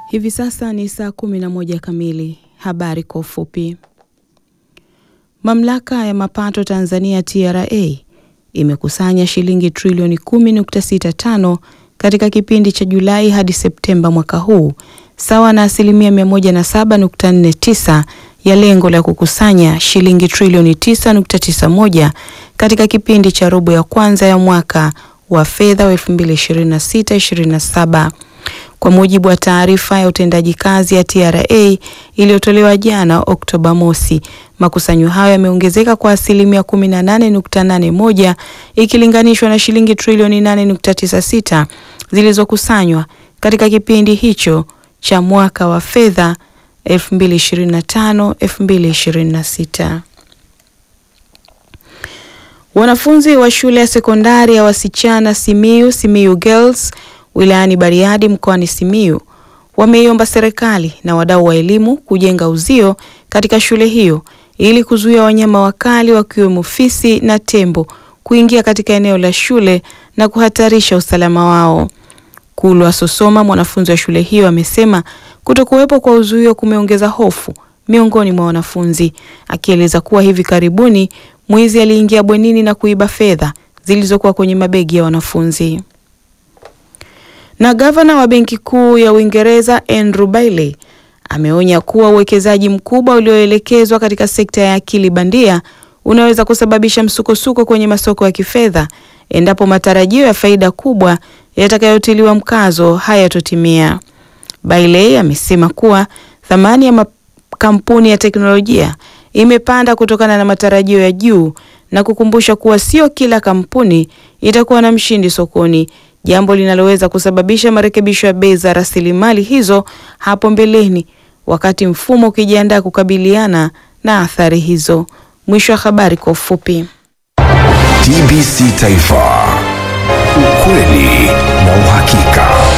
Hivi sasa ni saa kumi na moja kamili. Habari kwa ufupi. Mamlaka ya mapato Tanzania TRA imekusanya shilingi trilioni 10.65 katika kipindi cha Julai hadi Septemba mwaka huu, sawa na asilimia 107.49 ya lengo la kukusanya shilingi trilioni 9.91 katika kipindi cha robo ya kwanza ya mwaka wa fedha wa 2026/27. Kwa mujibu wa taarifa ya utendaji kazi ya TRA iliyotolewa jana Oktoba mosi, makusanyo hayo yameongezeka kwa asilimia 18.81 ikilinganishwa na shilingi trilioni 8.96 zilizokusanywa katika kipindi hicho cha mwaka wa fedha 2025/2026. Wanafunzi wa shule ya sekondari ya wasichana Simiyu, Simiyu Girls wilayani Bariadi mkoani Simiyu wameiomba serikali na wadau wa elimu kujenga uzio katika shule hiyo ili kuzuia wanyama wakali wakiwemo fisi na tembo kuingia katika eneo la shule na kuhatarisha usalama wao. Kulwa Sosoma, mwanafunzi wa shule hiyo, amesema kutokuwepo kwa uzuio kumeongeza hofu miongoni mwa wanafunzi, akieleza kuwa hivi karibuni mwizi aliingia bwenini na kuiba fedha zilizokuwa kwenye mabegi ya wanafunzi. Na gavana wa Benki Kuu ya Uingereza Andrew Bailey ameonya kuwa uwekezaji mkubwa ulioelekezwa katika sekta ya akili bandia unaweza kusababisha msukosuko kwenye masoko ya kifedha endapo matarajio ya faida kubwa yatakayotiliwa mkazo hayatotimia. Bailey amesema kuwa thamani ya makampuni ya teknolojia imepanda kutokana na matarajio ya juu na kukumbusha kuwa sio kila kampuni itakuwa na mshindi sokoni, jambo linaloweza kusababisha marekebisho ya bei za rasilimali hizo hapo mbeleni, wakati mfumo ukijiandaa kukabiliana na athari hizo. Mwisho wa habari kwa ufupi. TBC Taifa, ukweli na uhakika.